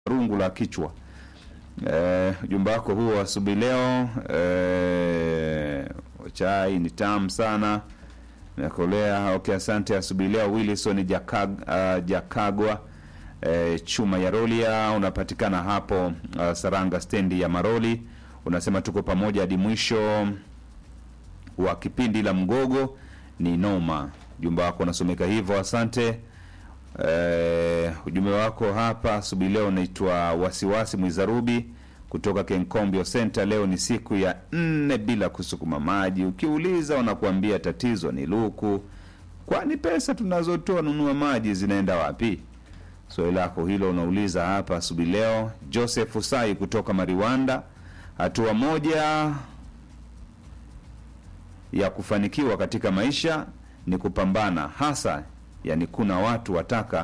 rungu la kichwa. Eh, ujumbe wako huo asubuhi leo eh, chai ni tamu sana nakolea. Okay, asante asubuhi leo. Wilson Jakag, uh, Jakagwa eh, chuma ya Rolia unapatikana hapo uh, Saranga stendi ya Maroli, unasema tuko pamoja hadi mwisho wa kipindi la mgogo ni noma. Ujumbe wako unasomeka hivyo, asante. Eh, ujumbe wako hapa asubuhi leo unaitwa wasiwasi Mwizarubi kutoka Kenkombio Center. Leo ni siku ya nne bila kusukuma maji. Ukiuliza wanakuambia tatizo ni luku. Kwani pesa tunazotoa nunua maji zinaenda wapi? Swali lako hilo unauliza hapa asubuhi leo. Joseph Usai kutoka Mariwanda, hatua moja ya kufanikiwa katika maisha ni kupambana hasa yani kuna watu wataka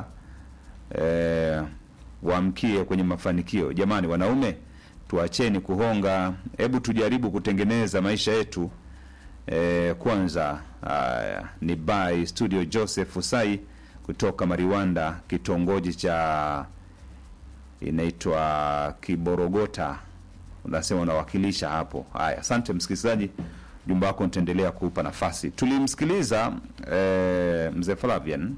eh, waamkie kwenye mafanikio. Jamani wanaume, tuacheni kuhonga, hebu tujaribu kutengeneza maisha yetu eh, kwanza. Haya, ni by studio Joseph Usai kutoka Mariwanda, kitongoji cha inaitwa Kiborogota, unasema unawakilisha hapo. Haya, asante msikilizaji jumba wako nitaendelea kuupa nafasi. Tulimsikiliza eh, mzee Flavian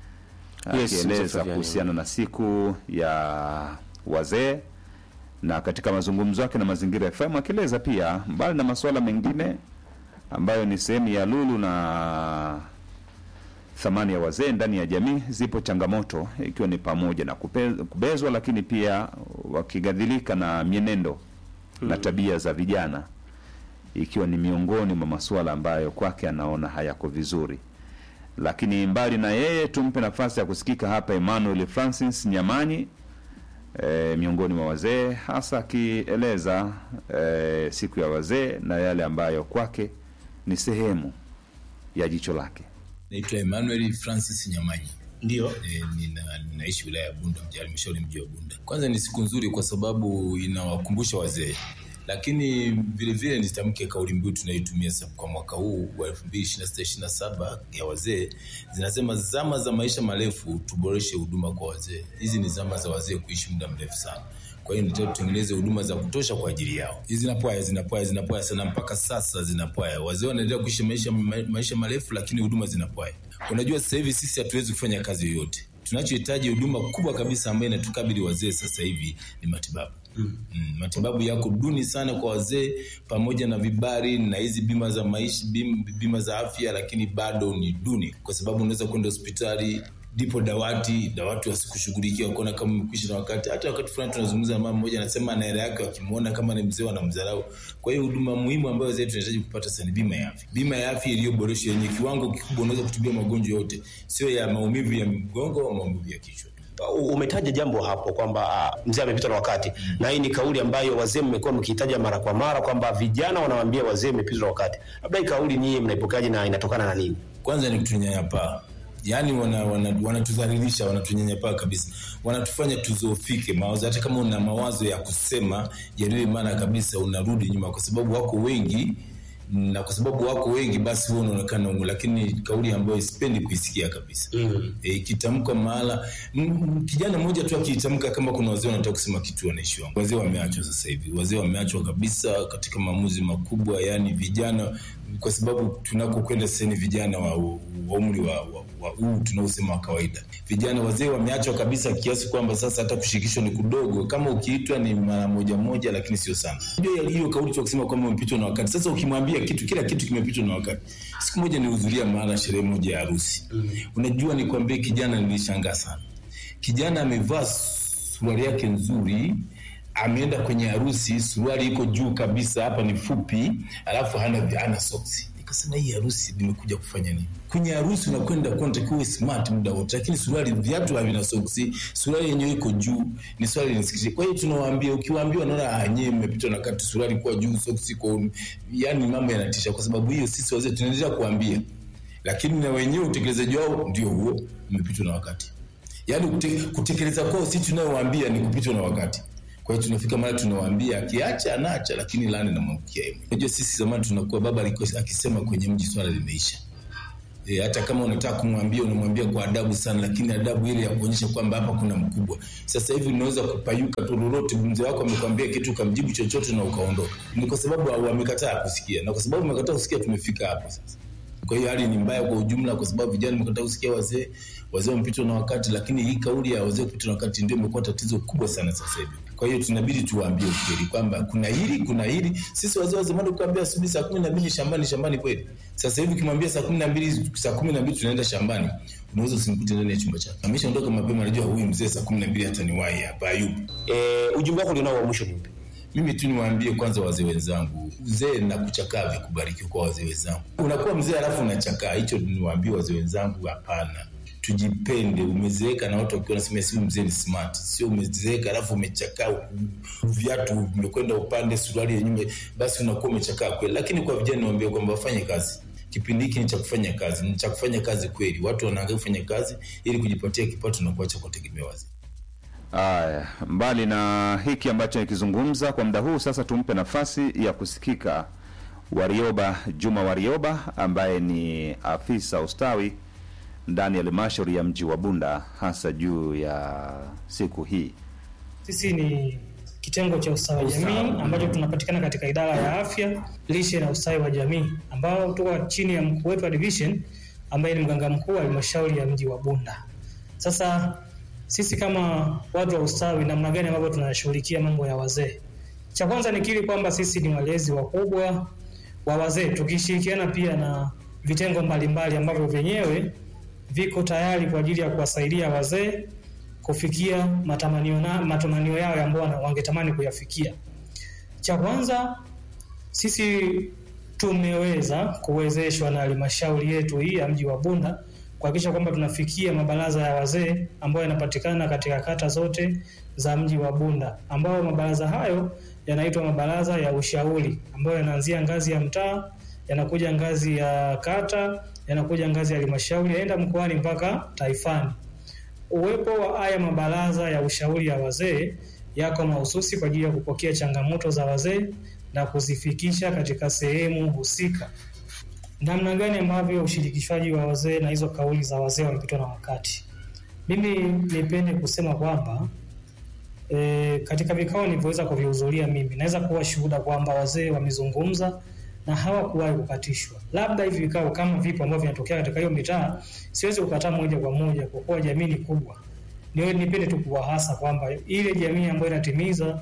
Yes, mzee akieleza Flavian. kuhusiana na siku ya wazee, na katika mazungumzo yake na Mazingira FM akieleza pia mbali na masuala mengine ambayo ni sehemu ya lulu na thamani ya wazee ndani ya jamii, zipo changamoto ikiwa ni pamoja na kupe, kubezwa, lakini pia wakigadhilika na mienendo na tabia za vijana ikiwa ni miongoni mwa masuala ambayo kwake anaona hayako vizuri. Lakini mbali na yeye, tumpe nafasi ya kusikika hapa Emmanuel Francis Nyamanyi e, miongoni mwa wazee, hasa akieleza e, siku ya wazee na yale ambayo kwake ni sehemu ya jicho lake. Naitwa Emmanuel Francis Nyamanyi. Ndio. E, nina, ninaishi wilaya ya Bunda, mji halmashauri mji wa Bunda. Kwanza ni siku nzuri kwa sababu inawakumbusha wazee, lakini vile vile nitamke kauli mbiu tunayoitumia sasa kwa mwaka huu wa 2026 27 ya wazee, zinasema zama za maisha marefu, tuboreshe huduma kwa wazee. Hizi ni zama za wazee kuishi muda mrefu sana. Kwa hiyo nitaka tutengeneze huduma za kutosha kwa ajili yao. Hizi zinapwaya zinapwaya zinapwaya sana, mpaka sasa zinapwaya. Wazee wanaendelea kuishi maisha, ma- maisha marefu, lakini huduma zinapwaya. Unajua sasa hivi sisi hatuwezi kufanya kazi yoyote. Tunachohitaji huduma kubwa kabisa ambayo inatukabili wazee sasa hivi ni matibabu. Mm. Mm, matibabu yako duni sana kwa wazee, pamoja na vibari na hizi bima za maisha, bima, bima za afya, lakini bado ni duni, kwa sababu unaweza kwenda hospitali ndipo dawati dawati wasikushughulikia wakaona kama umekwisha na wakati. Hata wakati fulani tunazungumza na mama mmoja, anasema ana hela yake, wakimwona kama ni mzee wanamdharau. Kwa hiyo huduma muhimu ambayo wazee tunahitaji kupata sasa ni bima ya afya, bima ya afya iliyoboreshwa yenye kiwango kikubwa, unaweza kutibia magonjwa yote, sio ya maumivu ya mgongo au maumivu ya kichwa. U- umetaja jambo hapo kwamba ah, mzee amepitwa na wakati na hii ni kauli ambayo wazee mmekuwa mkiitaja mara kwa mara kwamba vijana wanawaambia wazee mmepitwa na wakati. Labda hii kauli nyie mnaipokeaje na inatokana na nini? kwanza ni kutunyanyapaa yaani wanatudhalilisha wana, wanatudhalilisha, wanatunyanyapaa kabisa wanatufanya tuzofike mawazo hata kama una mawazo ya kusema yaliyo maana kabisa unarudi nyuma kwa sababu wako wengi na kwa sababu wako wengi basi huwa unaonekana ungu lakini kauli ambayo sipendi kuisikia kabisa mm. e, ikitamka mahala m- m- kijana mmoja tu akiitamka kama kuna wazee wanataka kusema kitu wanaishi wangu wazee wameachwa sasa hivi wazee wameachwa kabisa katika maamuzi makubwa yani vijana kwa sababu tunakokwenda sasa ni vijana wa, wa umri wa, wa, wa huu tunaosema wa kawaida vijana wazee wameachwa kabisa kiasi kwamba sasa hata kushirikishwa ni kudogo kama ukiitwa ni mara moja moja lakini sio sana Unajua hiyo kauli cha kusema kwamba umepitwa na wakati sasa ukimwambia kitu kila kitu kimepitwa na wakati siku moja nilihudhuria mahala sherehe moja ya harusi mm. unajua nikwambie kijana nilishangaa sana kijana amevaa suruali yake nzuri ameenda kwenye harusi suruali iko juu kabisa hapa ni fupi alafu hana, hana soksi nikasema hii harusi nimekuja kufanya nini kwenye harusi unakwenda kunatakiwa smart muda wote lakini suruali viatu havina soksi suruali yenyewe iko juu ni swali linisikitisha kwa hiyo tunawaambia ukiwaambia wanaona ah nyewe mmepitwa na kati suruali kwa juu soksi kwa yani mambo yanatisha kwa sababu hiyo sisi wazee tunaendelea kuambia lakini na wenyewe utekelezaji wao ndio huo umepitwa na wakati yaani kute, kutekeleza kwao si tunayowaambia ni kupitwa na wakati kwa hiyo tunafika mara tunawaambia akiacha anaacha lakini lani namwangukia yeye unajua sisi zamani tunakuwa baba alikuwa akisema kwenye mji swala limeisha E, hata kama unataka kumwambia unamwambia kwa adabu sana, lakini adabu ile ya kuonyesha kwamba hapa kuna mkubwa. Sasa hivi unaweza kupayuka tu lolote, mzee wako amekwambia kitu ukamjibu chochote na ukaondoka, ni kwa sababu wamekataa kusikia, na kwa sababu wamekataa kusikia tumefika hapo sasa. Kwa hiyo hali ni mbaya kwa ujumla, kwa sababu vijana wamekataa kusikia wazee, wazee wamepitwa na wakati, lakini hii kauli ya wazee kupitwa na wakati ndio imekuwa tatizo kubwa sana sasa hivi. Kwa hiyo tunabidi tuwaambie ukweli kwamba kuna hili kuna hili. Sisi wazee wa zamani kuambia asubuhi saa kumi na mbili shambani, shambani kweli. Sasa hivi ukimwambia saa kumi na mbili saa kumi na mbili tunaenda shambani, unaweza usimkute ndani ya chumba chake, ameshaondoka mapema, anajua huyu mzee saa kumi na mbili hata niwahi hapa, hayupo. E, ujumbe wako ulionao wa mwisho ni upi? Mimi tu niwaambie kwanza wazee wenzangu, uzee na kuchakaa vikubariki kwa wazee wenzangu. Unakuwa mzee alafu unachakaa, hicho niwaambie wazee wenzangu, hapana. Tujipende. Umezeeka na watu wakiwa nasema si mzee ni smart, sio umezeeka alafu umechakaa, viatu vimekwenda upande, suruali ya nyuma, basi unakuwa umechakaa kweli. Lakini kwa vijana niwaambie kwamba wafanye kazi. Kipindi hiki ni cha kufanya kazi, ni cha kufanya kazi kweli. Watu wanaangalia kufanya kazi ili kujipatia kipato na kuacha kutegemea wazee. Aya, mbali na hiki ambacho nikizungumza kwa muda huu, sasa tumpe nafasi ya kusikika Warioba Juma Warioba ambaye ni afisa ustawi ndani ya halmashauri ya mji wa Bunda, hasa juu ya siku hii. Sisi ni kitengo cha ustawi wa jamii ambacho tunapatikana katika idara ya afya, lishe na ustawi wa jamii, ambao tuko chini ya mkuu wetu wa division ambaye ni mganga mkuu wa halmashauri ya mji wa Bunda. Sasa sisi kama watu wa ustawi, namna gani ambavyo tunashughulikia mambo ya wazee? Cha kwanza nikiri kwamba sisi ni walezi wakubwa wa wazee, tukishirikiana pia na vitengo mbalimbali ambavyo vyenyewe viko tayari kwa ajili ya kuwasaidia wazee kufikia matamanio, na, matamanio yao ambayo wangetamani kuyafikia. Cha kwanza sisi tumeweza kuwezeshwa na halmashauri yetu hii ya mji wa Bunda kuhakikisha kwamba tunafikia mabaraza ya wazee ambayo yanapatikana katika kata zote za mji wa Bunda, ambayo mabaraza hayo yanaitwa mabaraza ya ushauri ambayo yanaanzia ngazi ya mtaa, yanakuja ngazi ya kata, yanakuja ngazi ya halmashauri, yaenda mkoani mpaka taifani. Uwepo wa haya mabaraza ya ushauri ya wazee yako mahususi kwa ajili ya kupokea changamoto za wazee na kuzifikisha katika sehemu husika. Namna gani ambavyo ushirikishwaji wa wazee na hizo kauli za wazee wamepitwa na wakati? Mimi nipende kusema kwamba e, katika vikao nilivyoweza kuvihudhuria mimi naweza kuwa shuhuda kwamba wazee wamezungumza na hawakuwahi kukatishwa. Labda hivi vikao kama vipo ambavyo vinatokea katika hiyo mitaa, siwezi kukataa moja kwa moja kwa kuwa jamii ni kubwa. Niwe nipende tu kuwahasa kwamba ile jamii ambayo inatimiza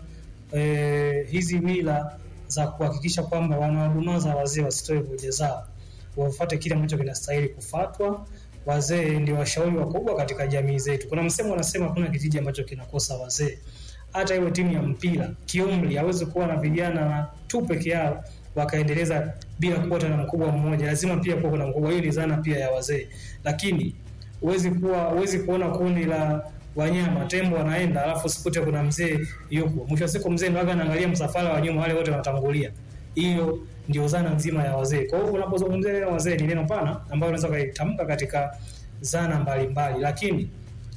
e, hizi mila za kuhakikisha kwamba wanawadumaza wazee wasitoe hoja zao, wafuate kile ambacho kinastahili kufatwa. Wazee ndio washauri wakubwa katika jamii zetu. Kuna msemo unasema hakuna kijiji ambacho kinakosa wazee. Hata iwe timu ya mpira kiumri, hawezi kuwa na vijana tu peke yao wakaendeleza bila kuwa na mkubwa mmoja, lazima pia kuwa kuna mkubwa. Hiyo ni zana pia ya wazee, lakini huwezi kuwa huwezi kuona kundi la wanyama tembo wanaenda, alafu sikute kuna mzee yupo. Mwisho wa siku mzee ndo anaangalia msafara wa nyuma, wale wote wanatangulia. Hiyo ndio zana nzima ya wazee. Kwa hiyo unapozungumzia neno wazee, ni neno pana ambalo unaweza kuitamka katika zana mbalimbali mbali. Lakini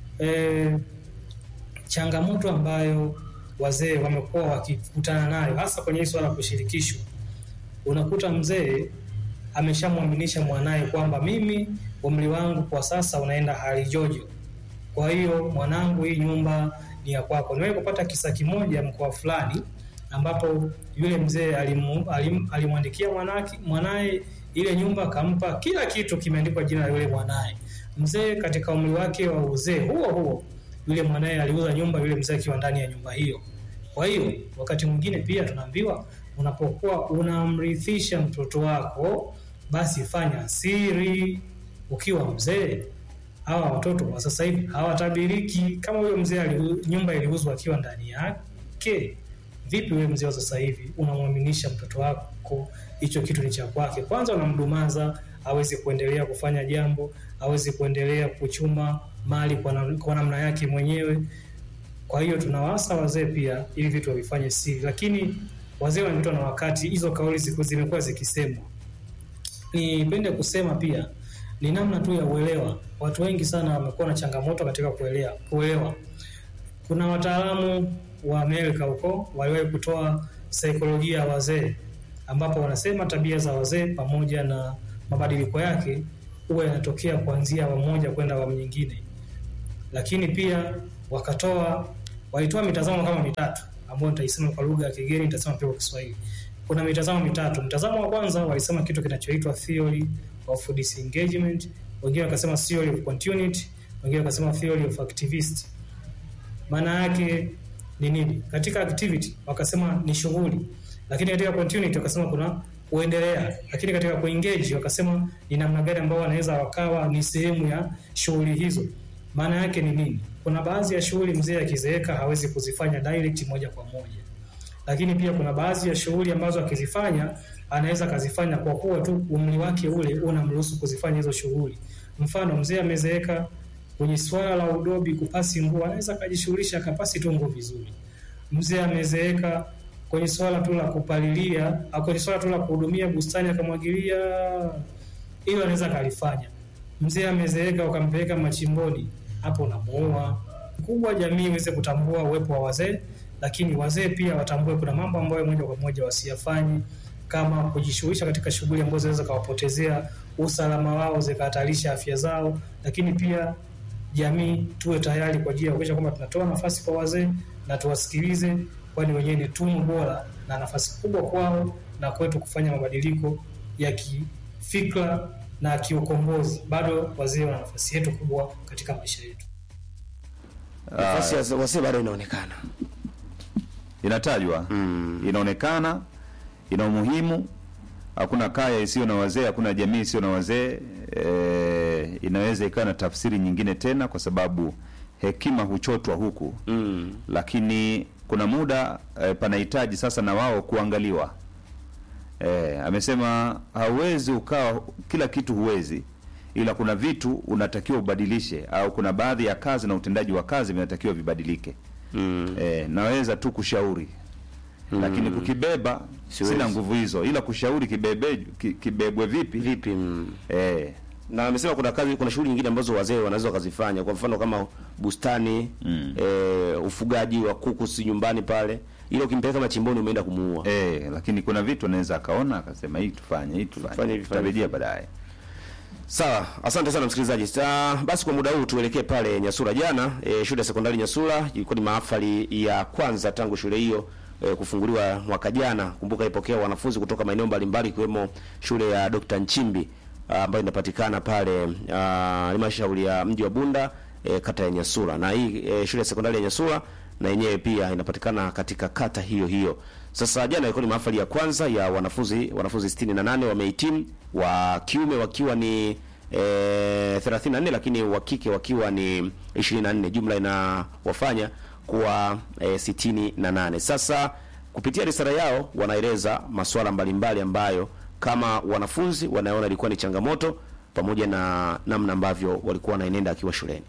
e, changamoto ambayo wazee wamekuwa wakikutana nayo hasa kwenye swala la kushirikishwa, unakuta mzee ameshamwaminisha mwanaye kwamba mimi umri wangu kwa sasa unaenda hali jojo kwa hiyo mwanangu, hii nyumba ni ya kwako. Niwahi kupata kisa kimoja mkoa fulani, ambapo yule mzee alimu, alim, alimwandikia mwanake mwanaye ile nyumba, akampa kila kitu kimeandikwa jina la yule mwanaye. Mzee katika umri wake wa uzee huo huo, yule mwanaye aliuza nyumba, yule mzee akiwa ndani ya nyumba hiyo. Kwa hiyo wakati mwingine pia tunaambiwa unapokuwa unamrithisha mtoto wako, basi fanya siri ukiwa mzee hawa watoto wa sasa hivi hawatabiriki. Kama huyo mzee nyumba iliuzwa akiwa ndani yake, vipi wewe mzee wa sasa hivi unamwaminisha mtoto wako hicho kitu ni cha kwake? Kwanza unamdumaza, hawezi kuendelea kufanya jambo, hawezi kuendelea kuchuma mali kwa, na, kwa namna yake mwenyewe. Kwa hiyo tunawasa wazee pia ili vitu wavifanye siri, lakini wazee wamepitwa na wakati. Hizo kauli zimekuwa zikisemwa. Nipende kusema pia ni namna tu ya uelewa. Watu wengi sana wamekuwa na changamoto katika kuelewa. Kuelewa, kuna wataalamu wa Amerika huko waliwahi kutoa saikolojia ya wazee, ambapo wanasema tabia za wazee pamoja na mabadiliko yake huwa yanatokea kuanzia awamu moja kwenda awamu nyingine, lakini pia wakatoa walitoa mitazamo kama mitatu ambayo nitaisema kwa lugha ya kigeni, nitasema pia kwa Kiswahili. Kuna mitazamo mitatu. Mtazamo wa kwanza walisema kitu kinachoitwa theory of disengagement, wengine wakasema theory of continuity, wengine wakasema theory of activist. Maana yake ni nini? Katika activity wakasema ni shughuli, lakini katika continuity wakasema kuna kuendelea, lakini katika kuengage wakasema ni namna gani ambao wanaweza wakawa ni sehemu ya shughuli hizo. Maana yake ni nini? Kuna baadhi ya shughuli mzee akizeeka hawezi kuzifanya direct moja kwa moja, lakini pia kuna baadhi ya shughuli ambazo akizifanya anaweza akazifanya kwa kuwa tu umri wake ule unamruhusu kuzifanya hizo shughuli. Mfano, mzee amezeeka kwenye swala la udobi, kupasi nguo, anaweza akajishughulisha akapasi tu nguo vizuri. Mzee amezeeka kwenye swala tu la kupalilia au kwenye swala tu la kuhudumia bustani akamwagilia, hilo anaweza akalifanya. Mzee amezeeka ukampeleka machimboni, hapo unamuua. Kubwa jamii iweze kutambua uwepo wa wazee, lakini wazee pia watambue kuna mambo ambayo moja kwa moja wasiyafanye kama kujishughulisha katika shughuli ambazo zinaweza kawapotezea usalama wao zikahatarisha afya zao, lakini pia jamii tuwe tayari kwa ajili ya kuhakikisha kwamba tunatoa nafasi kwa wazee na tuwasikilize, kwani wenyewe ni tunu bora na nafasi kubwa kwao na kwetu kufanya mabadiliko ya kifikra na kiukombozi. Bado wazee wana nafasi yetu kubwa katika maisha yetu. Nafasi ya wazee bado inaonekana. inatajwa inaonekana ina umuhimu. Hakuna kaya isiyo na wazee, hakuna jamii isiyo na wazee. E, inaweza ikawa na tafsiri nyingine tena, kwa sababu hekima huchotwa huku Mm. lakini kuna muda e, panahitaji sasa na wao kuangaliwa. E, amesema hauwezi ukawa kila kitu huwezi, ila kuna vitu unatakiwa ubadilishe, au kuna baadhi ya kazi na utendaji wa kazi vinatakiwa vibadilike. Mm. E, naweza tu kushauri lakini kukibeba Siwezi. sina nguvu hizo, ila kushauri kibebe, ki- kibebwe vipi Vipi? Mm. e, na amesema kuna kazi kuna shughuli nyingine ambazo wazee wanaweza wakazifanya, kwa mfano kama bustani Mm. e, ufugaji wa kuku si nyumbani pale, ile ukimpeleka machimboni umeenda kumuua. e, lakini kuna vitu anaweza akaona akasema hii tufanye hii Tufanye tufanye, hivi, tutarejea baadaye. Sawa, asante sana msikilizaji. Sa, basi kwa muda huu tuelekee pale Nyasura. Jana e, shule ya sekondari Nyasura ilikuwa ni mahafali ya kwanza tangu shule hiyo e, kufunguliwa mwaka jana. Kumbuka ipokea wanafunzi kutoka maeneo mbalimbali ikiwemo shule ya Dr. Nchimbi ah, ambayo inapatikana pale ah, halmashauri ya mji wa Bunda e, kata ya Nyasura, na hii e, shule ya sekondari ya Nyasura na yenyewe pia inapatikana katika kata hiyo hiyo. Sasa jana ilikuwa ni mahafali ya kwanza ya wanafunzi wanafunzi 68 wamehitimu, wa kiume wakiwa ni e, 34 lakini wa kike wakiwa ni 24, jumla inawafanya kuwa e, 68. Sasa kupitia risala yao wanaeleza masuala mbalimbali ambayo kama wanafunzi wanaona ilikuwa ni changamoto pamoja na namna ambavyo walikuwa wanaenenda akiwa shuleni.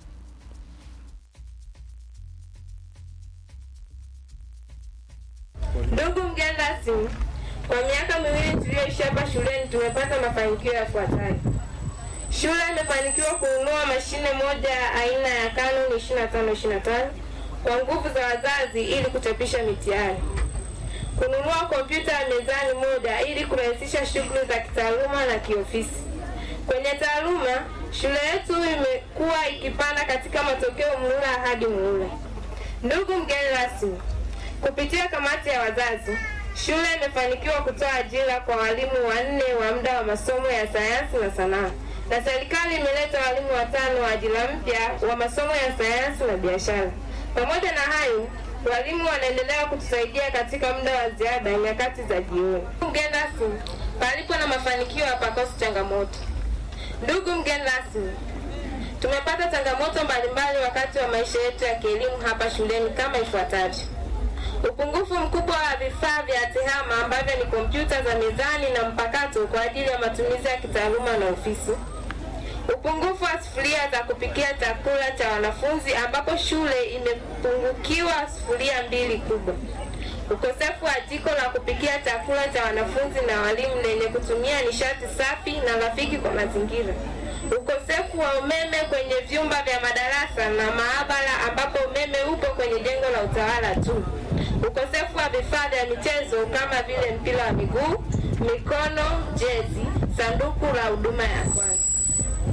Ndugu mgeni rasmi, kwa miaka miwili tuliyoishi hapa shuleni tumepata mafanikio yafuatayo. Shule imefanikiwa kununua mashine moja ya aina ya Canon 2525 kwa nguvu za wazazi ili kuchapisha mitihani, kununua kompyuta ya mezani moja ili kurahisisha shughuli za kitaaluma na kiofisi. Kwenye taaluma, shule yetu imekuwa ikipanda katika matokeo muhula hadi muhula. Ndugu mgeni rasmi, kupitia kamati ya wazazi, shule imefanikiwa kutoa ajira kwa walimu wanne wa muda wa masomo ya sayansi na sanaa, na serikali imeleta walimu watano wa ajira mpya wa masomo ya sayansi na biashara. Pamoja na hayo, walimu wanaendelea kutusaidia katika muda wa ziada nyakati za jioni. Mgeni rasmi, palipo na mafanikio hapakosi changamoto. Ndugu mgeni rasmi, tumepata changamoto mbalimbali wakati wa maisha yetu ya kielimu hapa shuleni kama ifuatavyo: upungufu mkubwa wa vifaa vya tehama ambavyo ni kompyuta za mezani na mpakato kwa ajili ya matumizi ya kitaaluma na ofisi, upungufu wa sufuria za kupikia chakula cha wanafunzi ambapo shule imepungukiwa sufuria mbili kubwa, ukosefu wa jiko la kupikia chakula cha wanafunzi na walimu lenye kutumia nishati safi na rafiki kwa mazingira, ukosefu wa umeme kwenye vyumba vya madarasa na maabara ambapo umeme upo kwenye jengo la utawala tu, ukosefu wa vifaa vya michezo kama vile mpira wa miguu, mikono, jezi, sanduku la huduma ya kwanza.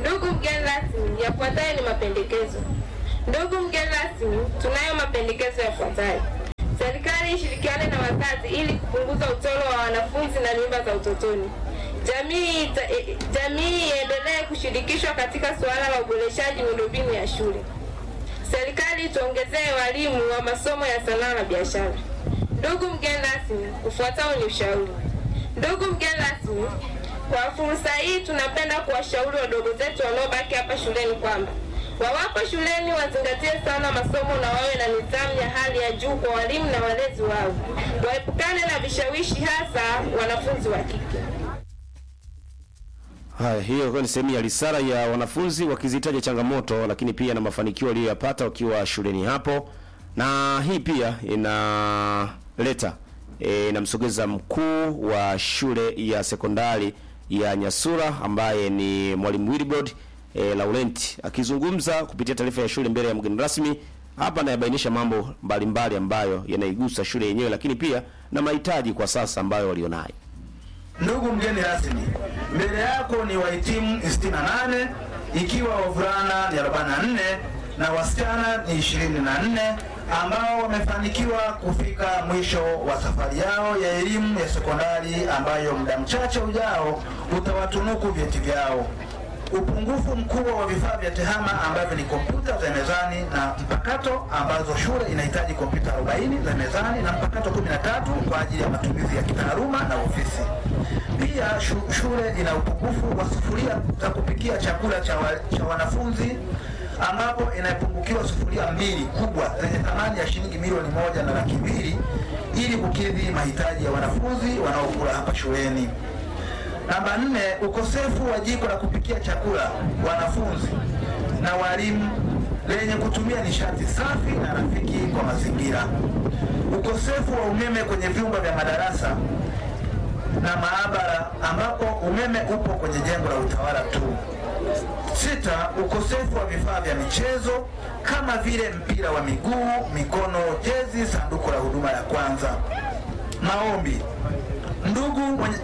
Ndugu mgeni rasmi, yafuatayo ni mapendekezo. Ndugu mgeni rasmi, tunayo mapendekezo yafuatayo. Serikali ishirikiane na wazazi ili kupunguza utoro wa wanafunzi na mimba za utotoni. Jamii ita- e- jamii iendelee kushirikishwa katika suala la uboreshaji miundombinu ya shule. Serikali tuongezee walimu wa masomo ya sanaa na biashara. Ndugu mgeni rasmi, ufuatao ni ushauri. Ndugu mgeni rasmi, kwa fursa hii tunapenda kuwashauri wadogo zetu wanaobaki hapa shuleni kwamba wawapo shuleni wazingatie sana masomo na wawe na nidhamu ya hali ya juu kwa walimu na walezi wao, waepukane na vishawishi, hasa wanafunzi wa kike. Haya, hiyo ilikuwa ni sehemu ya risala ya wanafunzi wakizitaja changamoto, lakini pia na mafanikio waliyoyapata wakiwa shuleni hapo, na hii pia inaleta e, inamsogeza mkuu wa shule ya sekondari ya Nyasura ambaye ni mwalimu Wilbrod e, Laurent akizungumza kupitia taarifa ya shule mbele ya mgeni rasmi. Hapa anayabainisha mambo mbalimbali ambayo yanaigusa shule yenyewe, lakini pia na mahitaji kwa sasa ambayo walionayo. Ndugu mgeni rasmi, mbele yako ni wahitimu 68 ikiwa wavulana ni 44 na wasichana ni 24 ambao wamefanikiwa kufika mwisho wa safari yao ya elimu ya sekondari ambayo muda mchache ujao utawatunuku vyeti vyao. Upungufu mkubwa wa vifaa vya tehama ambavyo ni kompyuta za mezani na mpakato ambazo shule inahitaji kompyuta 40 za mezani na mpakato 13 kwa ajili ya matumizi ya kitaaluma na ofisi. Pia shu, shule ina upungufu wa sufuria za kupikia chakula cha, wa, cha wanafunzi ambapo inapungukiwa sufuria mbili kubwa zenye thamani ya shilingi milioni moja na laki mbili ili kukidhi mahitaji ya wanafunzi wanaokula hapa shuleni. Namba nne, ukosefu wa jiko la kupikia chakula wanafunzi na walimu lenye kutumia nishati safi na rafiki kwa mazingira. Ukosefu wa umeme kwenye vyumba vya madarasa na maabara ambapo umeme upo kwenye jengo la utawala tu. Sita, ukosefu wa vifaa vya michezo kama vile mpira wa miguu, mikono, jezi, sanduku la huduma ya kwanza. Maombi. Ndugu mwenye,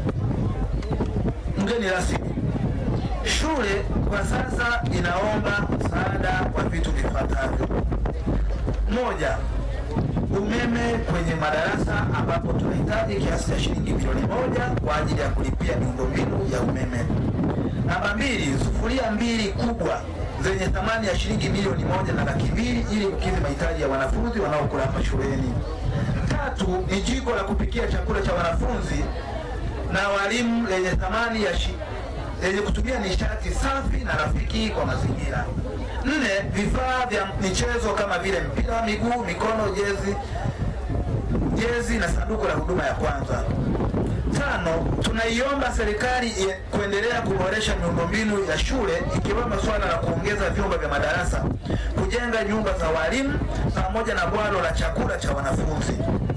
mgeni rasmi, shule kwa sasa inaomba msaada wa vitu vifuatavyo: moja, umeme kwenye madarasa ambapo tunahitaji kiasi cha shilingi milioni moja kwa ajili ya kulipia miundombinu ya umeme. Namba mbili, sufuria mbili kubwa zenye thamani ya shilingi milioni moja na laki mbili ili kukidhi mahitaji ya wanafunzi wanaokula hapa shuleni. Tatu, ni jiko la kupikia chakula cha wanafunzi na walimu lenye thamani ya shi, lenye kutumia nishati safi na rafiki kwa mazingira. Nne, vifaa vya michezo kama vile mpira wa miguu, mikono, jezi, jezi na sanduku la huduma ya kwanza. Tano, tunaiomba serikali ie- kuendelea kuboresha miundombinu ya shule ikiwemo swala la kuongeza vyumba vya madarasa, kujenga nyumba za walimu pamoja na bwalo la chakula cha wanafunzi.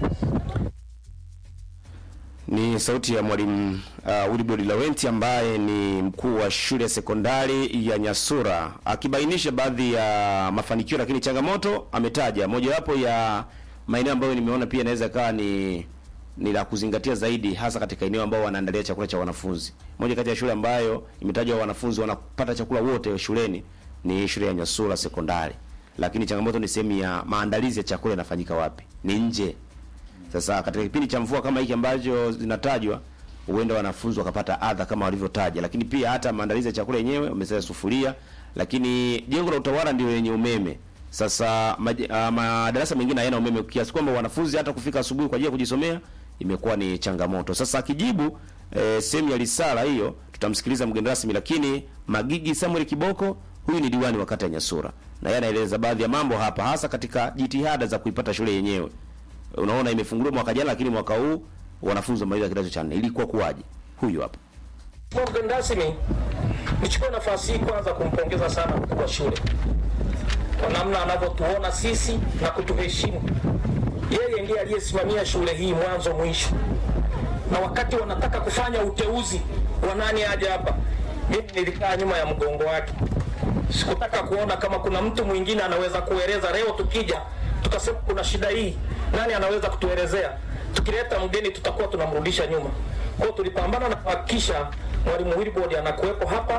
Ni sauti ya mwalimu uh, Wilbrod Laurent ambaye ni mkuu wa shule ya sekondari ya Nyasura akibainisha baadhi ya mafanikio, lakini changamoto ametaja mojawapo ya maeneo ambayo nimeona pia inaweza ikawa ni ni la kuzingatia zaidi, hasa katika eneo ambao wanaandalia chakula cha wanafunzi. Moja kati ya shule ambayo imetajwa wanafunzi wanapata chakula wote shuleni ni shule ya Nyasura sekondari, lakini changamoto ni sehemu ya maandalizi ya chakula yanafanyika wapi? Ni nje sasa katika kipindi cha mvua kama hiki ambacho zinatajwa, huenda wanafunzi wakapata adha kama walivyotaja, lakini pia hata maandalizi ya chakula yenyewe wamesema sufuria, lakini jengo la utawala ndio lenye umeme. Sasa maje- ah, madarasa mengine hayana umeme kiasi kwamba wanafunzi hata kufika asubuhi kwa ajili ya kujisomea imekuwa ni changamoto. Sasa akijibu eh, sehemu ya risala hiyo tutamsikiliza mgeni rasmi, lakini Magigi Samuel Kiboko huyu ni diwani wa kata ya Nyasura na yeye anaeleza baadhi ya mambo hapa, hasa katika jitihada za kuipata shule yenyewe unaona imefunguliwa mwaka jana, lakini mwaka huu wanafunzi wamaliza kidato cha nne. Ilikuwa kuwaje? Huyu hapa. Mheshimiwa mgeni rasmi, nichukue nafasi hii kwanza kumpongeza sana mkuu wa shule kwa namna anavyotuona sisi na kutuheshimu. Yeye ndiye aliyesimamia shule hii mwanzo mwisho, na wakati wanataka kufanya uteuzi wa nani aje hapa, mimi nilikaa nyuma ya mgongo wake. Sikutaka kuona kama kuna mtu mwingine anaweza kueleza. Leo tukija tukasema kuna shida hii, nani anaweza kutuelezea? Tukileta mgeni tutakuwa tunamrudisha nyuma. Kwa hiyo tulipambana na kuhakikisha mwalimu Wilbrod anakuwepo hapa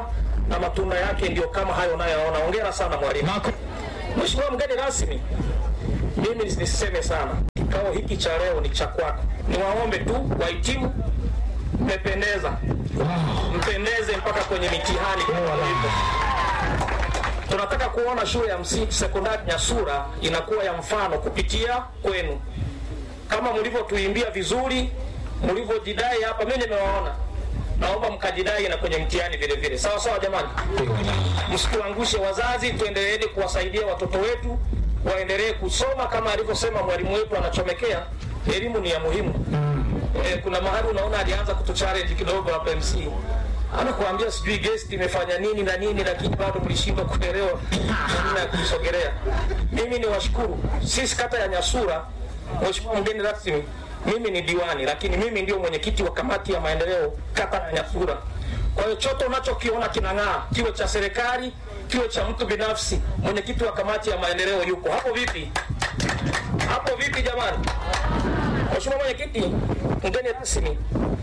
na matunda yake ndio kama hayo unayoona. Hongera sana mwalimu. Mheshimiwa mgeni rasmi, mimi nisiseme sana, kikao hiki cha leo ni cha kwako. Niwaombe tu wahitimu, mmependeza, mpendeze mpaka kwenye mitihani kama ilivyo. Tunataka kuona shule ya msingi sekondari Nyasura inakuwa ya mfano kupitia kwenu, kama mlivyotuimbia vizuri, mlivyojidai hapa. Mimi nimewaona, naomba mkajidai na kwenye mtihani vile vile. Sawa sawa, jamani, msituangushe wazazi, tuendeleeni kuwasaidia watoto wetu waendelee kusoma kama alivyosema mwalimu wetu anachomekea. Elimu ni ya muhimu. Eh, kuna mahali unaona alianza kutuchallenge kidogo hapa MC anakuambia sijui guest imefanya nini na nini, lakini bado mlishindwa kuelewa namna ya kumsogelea. Mimi ni washukuru sisi kata ya Nyasura, mheshimiwa mgeni rasmi, mimi ni diwani, lakini mimi ndio mwenyekiti wa kamati ya maendeleo kata ya Nyasura. Kwa hiyo chote unachokiona kinang'aa, kiwe cha serikali, kiwe cha mtu binafsi, mwenyekiti wa kamati ya maendeleo yuko hapo. Vipi hapo? Vipi jamani? Mheshimiwa mwenyekiti, mgeni rasmi,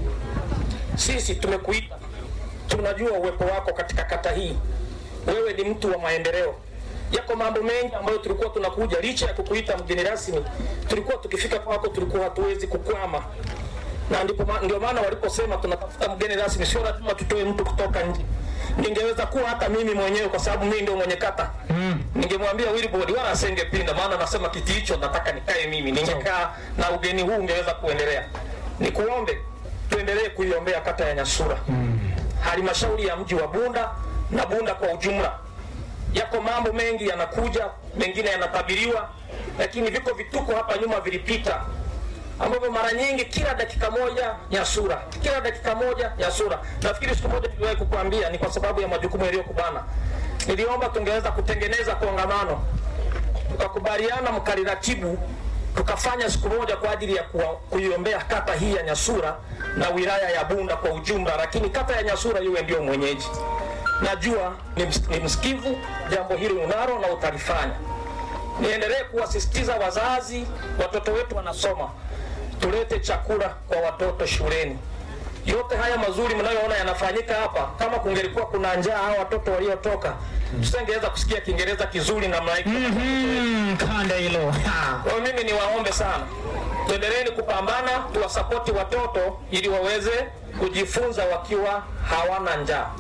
sisi tumekuita tunajua uwepo wako katika kata hii. Wewe ni mtu wa maendeleo. Yako mambo mengi ambayo tulikuwa tunakuja, licha ya kukuita mgeni rasmi, tulikuwa tukifika kwako tulikuwa hatuwezi kukwama, na ndipo ma- ndio maana waliposema tunatafuta mgeni rasmi, sio lazima tutoe mtu kutoka nje. Ningeweza kuwa hata mimi mwenyewe, kwa sababu mimi ndio mwenye kata mm. Ningemwambia Wilbrod wala asingepinda, maana nasema kiti hicho nataka nikae mimi, ningekaa na ugeni huu ungeweza kuendelea. Nikuombe tuendelee kuiombea kata ya Nyasura mm halmashauri ya mji wa Bunda na Bunda kwa ujumla. Yako mambo mengi yanakuja, mengine yanatabiriwa, lakini viko vituko hapa nyuma vilipita ambavyo mara nyingi kila dakika moja Nyasura, kila dakika moja Nyasura. Nafikiri siku moja niliwahi kukuambia, ni kwa sababu ya majukumu yaliyokubana. Niliomba tungeweza kutengeneza kongamano, tukakubaliana mkaliratibu tukafanya siku moja kwa ajili ya kuwa- kuiombea kata hii ya Nyasura na wilaya ya Bunda kwa ujumla, lakini kata ya Nyasura iwe ndio mwenyeji. Najua ni, ms ni msikivu, jambo hili unalo na utalifanya. Niendelee kuwasisitiza wazazi, watoto wetu wanasoma, tulete chakula kwa watoto shuleni. Yote haya mazuri mnayoona yanafanyika hapa, kama kungelikuwa kuna njaa hao watoto waliotoka, tusingeweza kusikia Kiingereza kizuri namna hii. kanda hilo Kwa hiyo mimi niwaombe sana, tuendeleeni kupambana, tuwasapoti watoto ili waweze kujifunza wakiwa hawana njaa.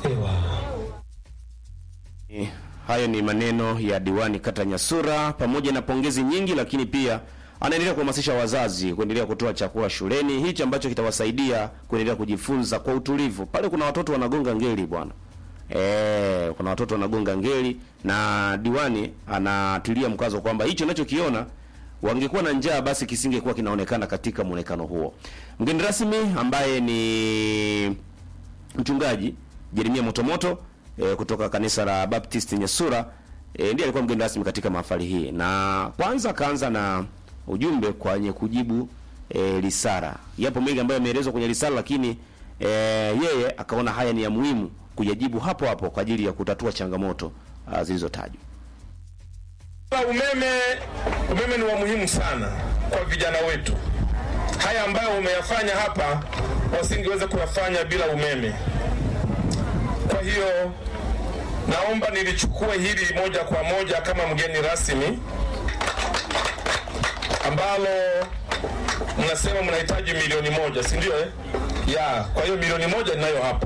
Eh, Hayo ni maneno ya diwani kata Nyasura, pamoja na pongezi nyingi, lakini pia anaendelea kuhamasisha wazazi kuendelea kutoa chakula shuleni, hichi ambacho kitawasaidia kuendelea kujifunza kwa utulivu. Pale kuna watoto wanagonga ngeli bwana. Eh, kuna watoto wanagonga ngeli na diwani anatilia mkazo kwamba hicho unachokiona wangekuwa na njaa basi kisingekuwa kinaonekana katika muonekano huo. Mgeni rasmi ambaye ni mchungaji Jeremia Motomoto e, kutoka kanisa la Baptist Nyasura e, ndiye alikuwa mgeni rasmi katika mahafali hii, na kwanza akaanza na ujumbe kwenye kujibu e, risala. Yapo mengi ambayo yameelezwa kwenye risala, lakini e, yeye akaona haya ni ya muhimu kuyajibu hapo hapo kwa ajili ya kutatua changamoto ah, zilizotajwa. Umeme, umeme ni wa muhimu sana kwa vijana wetu. Haya ambayo umeyafanya hapa wasingeweza kuyafanya bila umeme. Kwa hiyo naomba nilichukue hili moja kwa moja kama mgeni rasmi ambalo mnasema mnahitaji milioni moja, si ndio? Eh? Ya, kwa hiyo milioni moja ninayo hapa.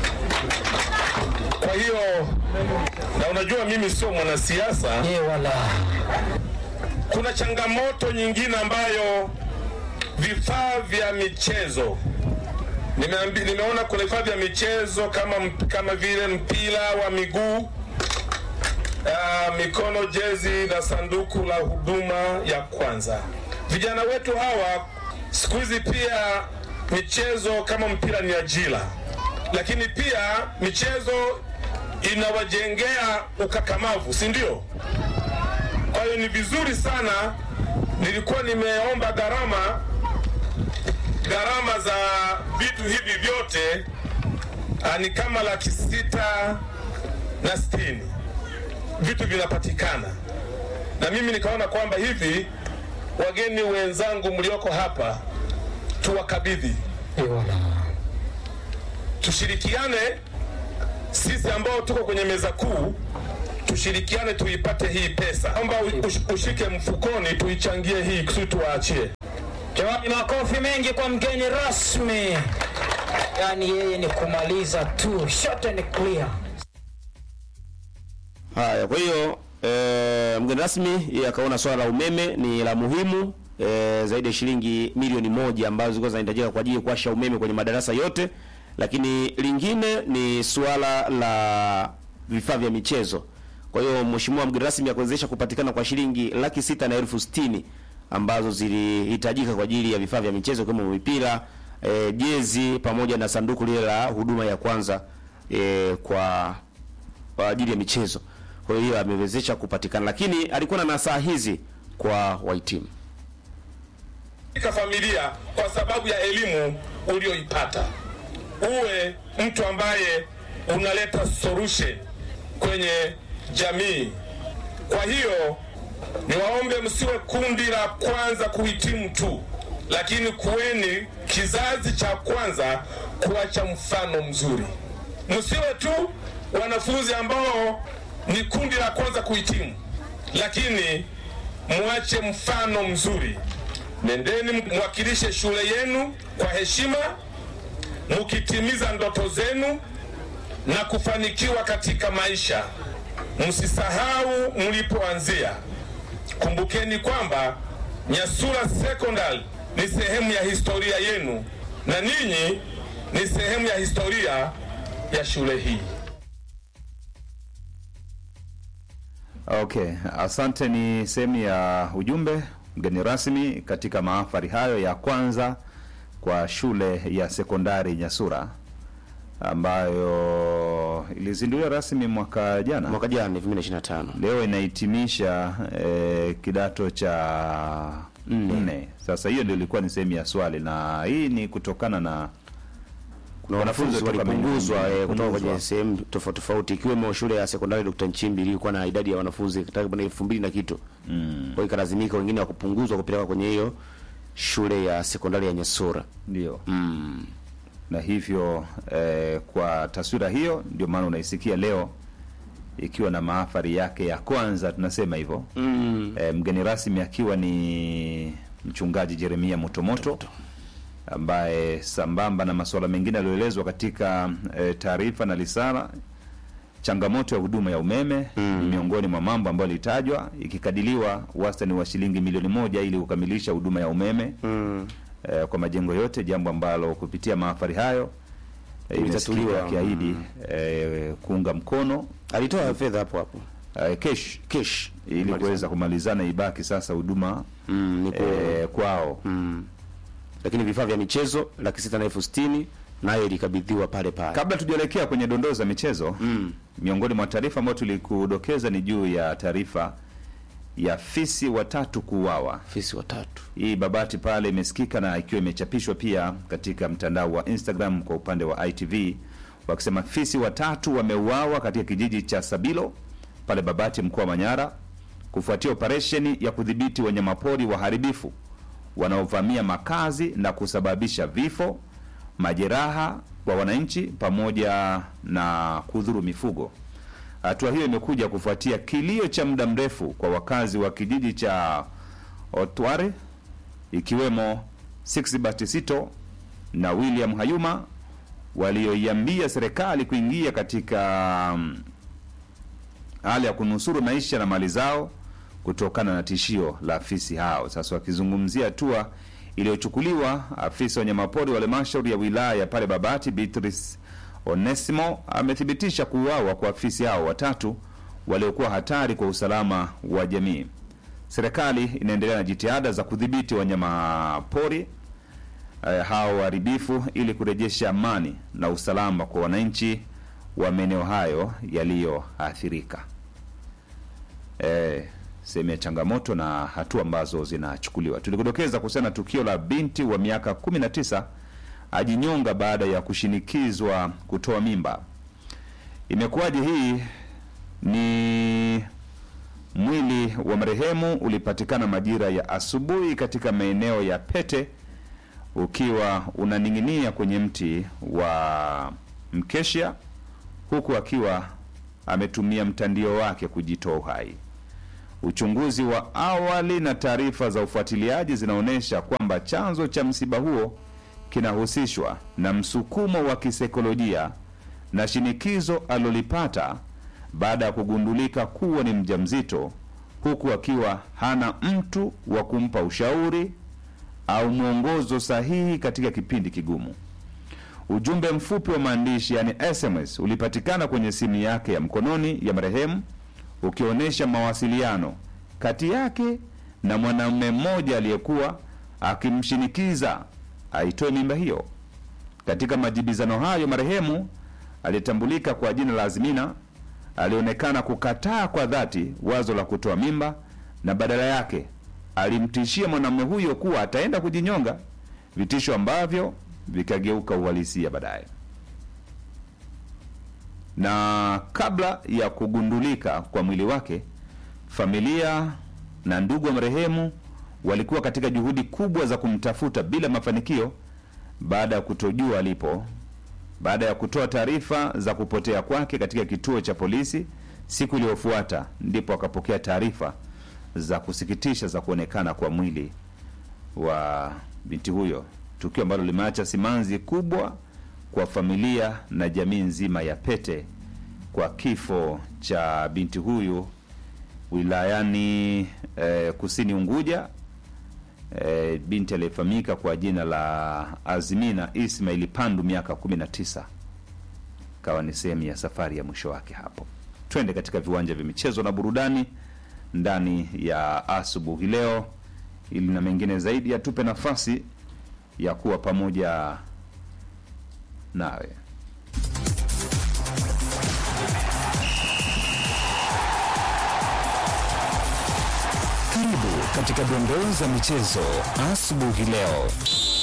Kwa hiyo na unajua mimi sio mwanasiasa. wala Kuna changamoto nyingine ambayo vifaa vya michezo Nimeambi, nimeona kuna vifaa vya michezo kama, mp- kama vile mpira wa miguu uh, mikono, jezi na sanduku la huduma ya kwanza. Vijana wetu hawa siku hizi pia michezo kama mpira ni ajira, lakini pia michezo inawajengea ukakamavu, si ndio? Kwa hiyo ni vizuri sana, nilikuwa nimeomba gharama gharama za vitu hivi vyote ah, ni kama laki sita na sitini vitu vinapatikana, na mimi nikaona kwamba hivi wageni wenzangu mlioko hapa tuwakabidhi, tushirikiane sisi ambao tuko kwenye meza kuu tushirikiane tuipate hii pesa. Naomba ush- ushike mfukoni tuichangie hii kusudi tuwaachie. Jamani, makofi mengi kwa mgeni rasmi. Yaani yeye ni kumaliza tu, short and clear. Haya, kwa hiyo e, mgeni rasmi yeye akaona swala la umeme ni la muhimu e, zaidi ya shilingi milioni moja ambazo zilikuwa zinahitajika kwa ajili ya kuwasha umeme kwenye madarasa yote, lakini lingine ni swala la vifaa vya michezo. Kwa hiyo mheshimiwa mgeni rasmi akuwezesha kupatikana kwa shilingi laki sita na elfu sitini ambazo zilihitajika kwa ajili ya vifaa vya michezo kama mipira, e, jezi pamoja na sanduku lile la huduma ya kwanza e, kwa kwa ajili ya michezo. Kwa hiyo amewezesha kupatikana, lakini alikuwa na nasaha hizi kwa wahitimu. katika familia kwa sababu ya elimu ulioipata. Uwe mtu ambaye unaleta solution kwenye jamii. Kwa hiyo niwaombe msiwe kundi la kwanza kuhitimu tu, lakini kuweni kizazi cha kwanza kuacha mfano mzuri. Msiwe tu wanafunzi ambao ni kundi la kwanza kuhitimu, lakini muache mfano mzuri. Nendeni mwakilishe shule yenu kwa heshima, mukitimiza ndoto zenu na kufanikiwa katika maisha. Msisahau mlipoanzia. Kumbukeni kwamba Nyasura Secondary ni sehemu ya historia yenu na ninyi ni sehemu ya historia ya shule hii. Okay, asante. Ni sehemu ya ujumbe mgeni rasmi katika mahafali hayo ya kwanza kwa shule ya sekondari Nyasura ambayo ilizinduliwa rasmi mwaka jana Mwaka jana 2025. leo inahitimisha eh, kidato cha nne. Sasa hiyo ndio ilikuwa ni sehemu ya swali, na hii ni kutokana na Kuna Wanafunzi wanafunzi kutoka walipunguzwa maeneo- eh, kutoka punguzwa. kwenye sehemu tofauti tofauti ikiwemo shule ya sekondari Dr. Nchimbi ilikuwa na idadi ya wanafunzi takriban elfu mbili na kitu. Mm. Kwa hiyo ikalazimika wengine wakupunguzwa kupelekwa kwenye hiyo shule ya sekondari ya Nyasura. ndio Mm. na hivyo eh, kwa taswira hiyo ndio maana unaisikia leo ikiwa na mahafali yake ya kwanza, tunasema hivyo Mm. eh, mgeni rasmi akiwa ni mchungaji Jeremia Motomoto ambaye sambamba na masuala mengine yaliyoelezwa katika eh, taarifa na risala, changamoto ya huduma ya umeme ni miongoni mwa mambo ambayo yalitajwa, ikikadiliwa wastani wa shilingi milioni moja ili kukamilisha huduma ya umeme Mm. eh, kwa majengo yote, jambo ambalo kupitia mahafali hayo eh, Imetatuliwa. imesikika akiahidi eh, kuunga mkono Alitoa fedha hapo hapo. eh, kesh Cash ili kuweza kumalizana, ibaki sasa huduma Mm, ni kweli. eh, kwao. Mm. Lakini vifaa vya michezo laki sita na elfu sitini nayo ilikabidhiwa pale pale. Kabla tujaelekea kwenye dondoo za michezo Mm. miongoni mwa taarifa ambayo tulikudokeza ni juu ya taarifa ya fisi watatu kuuawa. Fisi watatu. Hii Babati pale imesikika na ikiwa imechapishwa pia katika mtandao wa Instagram kwa upande wa ITV wakisema fisi watatu wameuawa katika kijiji cha Sabilo pale Babati, mkoa wa Manyara, kufuatia operesheni ya kudhibiti wanyamapori waharibifu wanaovamia makazi na kusababisha vifo, majeraha kwa wananchi pamoja na kudhuru mifugo. Hatua hiyo imekuja kufuatia kilio cha muda mrefu kwa wakazi wa kijiji cha Otware ikiwemo Sixbert Sito na William Hayuma walioiambia serikali kuingia katika mm, hali ya kunusuru maisha na mali zao kutokana na tishio la afisi hao. Sasa wakizungumzia hatua iliyochukuliwa, afisa wa wanyamapori wa halmashauri ya wilaya ya pale Babati Beatrice Onesimo amethibitisha kuuawa kwa afisi hao watatu waliokuwa hatari kwa usalama wa jamii. Serikali inaendelea na jitihada za kudhibiti wanyama pori eh, hao waharibifu ili kurejesha amani na usalama kwa wananchi wa maeneo hayo yaliyoathirika. Eh, sehemu ya changamoto na hatua ambazo zinachukuliwa. Tulikudokeza kuhusiana na tukio la binti wa miaka 19 ajinyonga baada ya kushinikizwa kutoa mimba. Imekuwaje hii? Ni mwili wa marehemu ulipatikana majira ya asubuhi katika maeneo ya Pete ukiwa unaning'inia kwenye mti wa mkesha huku akiwa ametumia mtandio wake kujitoa uhai. Uchunguzi wa awali na taarifa za ufuatiliaji zinaonyesha kwamba chanzo cha msiba huo kinahusishwa na msukumo wa kisaikolojia na shinikizo alilolipata baada ya kugundulika kuwa ni mjamzito, huku akiwa hana mtu wa kumpa ushauri au mwongozo sahihi katika kipindi kigumu. Ujumbe mfupi wa maandishi yani SMS ulipatikana kwenye simu yake ya mkononi ya marehemu ukionyesha mawasiliano kati yake na mwanamume mmoja aliyekuwa akimshinikiza aitoe mimba hiyo. Katika majibizano hayo, marehemu aliyetambulika kwa jina la Azmina alionekana kukataa kwa dhati wazo la kutoa mimba na badala yake alimtishia mwanamume huyo kuwa ataenda kujinyonga, vitisho ambavyo vikageuka uhalisia baadaye. Na kabla ya kugundulika kwa mwili wake, familia na ndugu wa marehemu walikuwa katika juhudi kubwa za kumtafuta bila mafanikio, baada ya kutojua alipo. Baada ya kutoa taarifa za kupotea kwake katika kituo cha polisi, siku iliyofuata ndipo akapokea taarifa za kusikitisha za kuonekana kwa mwili wa binti huyo, tukio ambalo limeacha simanzi kubwa kwa familia na jamii nzima ya Pete kwa kifo cha binti huyu wilayani eh, kusini Unguja. Eh, binti aliyefahamika kwa jina la Azmina Ismail Pandu, miaka 19, kawa ni sehemu ya safari ya mwisho wake hapo. Twende katika viwanja vya michezo na burudani ndani ya asubuhi leo, ili na mengine zaidi yatupe nafasi ya kuwa pamoja nawe. Karibu katika dondoo za michezo asubuhi leo.